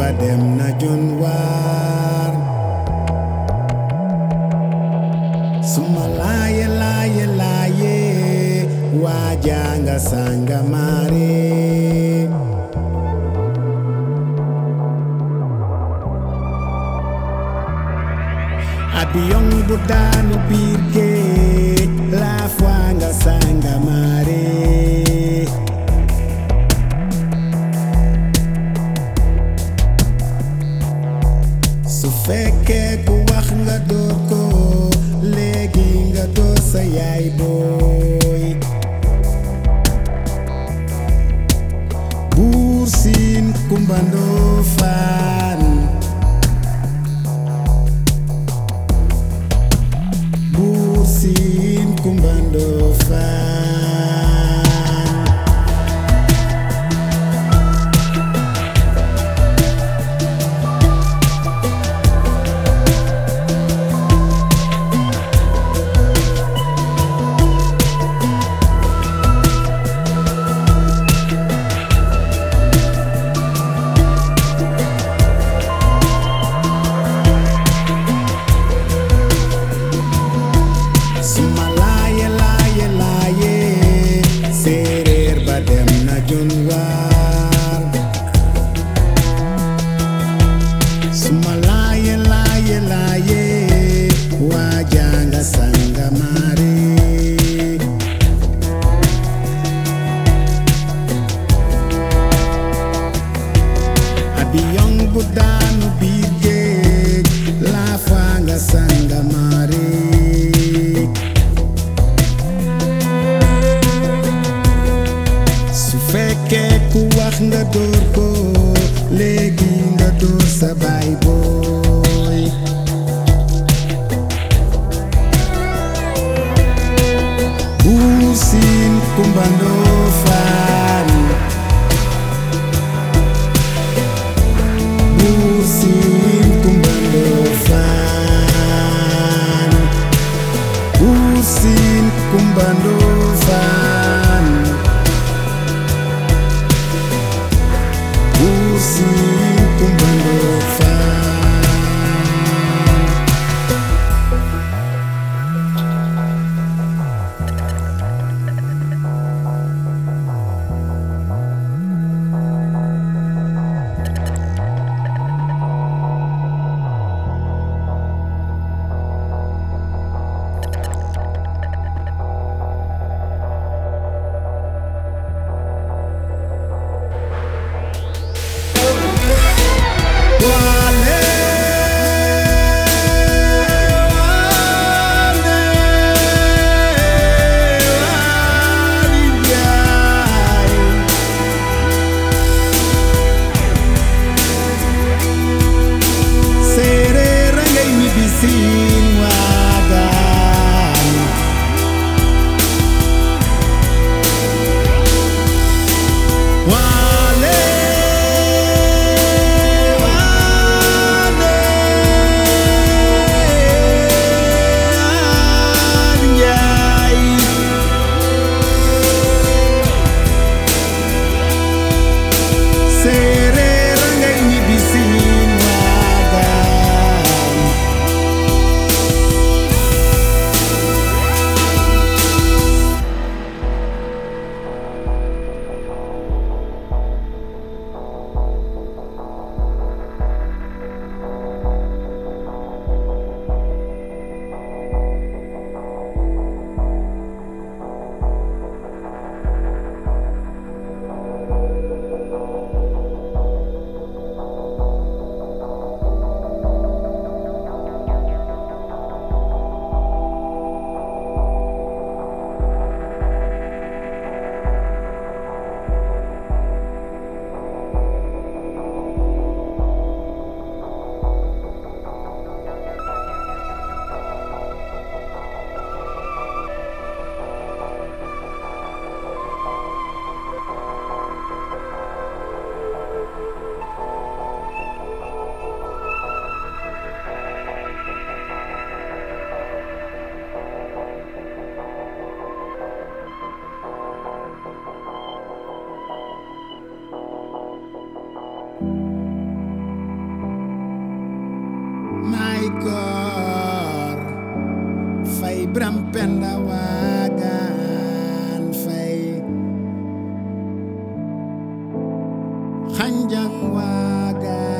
dem na jon waar suma laaye laaye laaye waajanga sanga maare abiyon bu daanu biir géej laaf waa nga sanga maare su fekkee ku wax nga door ko léegi nga door sa yaay booy buur siin kumbandoo faan buur siin kumbandoo faan suma laaye laaye laaye séeréer ba dem na jon waar suma laaye laaye laaye waajanga sanga maare abiyon bu daanu biir géej laafaa nga sanga maare su fekkee ku wax nga door ko léegi nga door sa baay booy buur siin kumbandoo faan buur siin kumbandoo faan buur siin kumbandoo faan buur siin kumbandoo faan xanjang waaga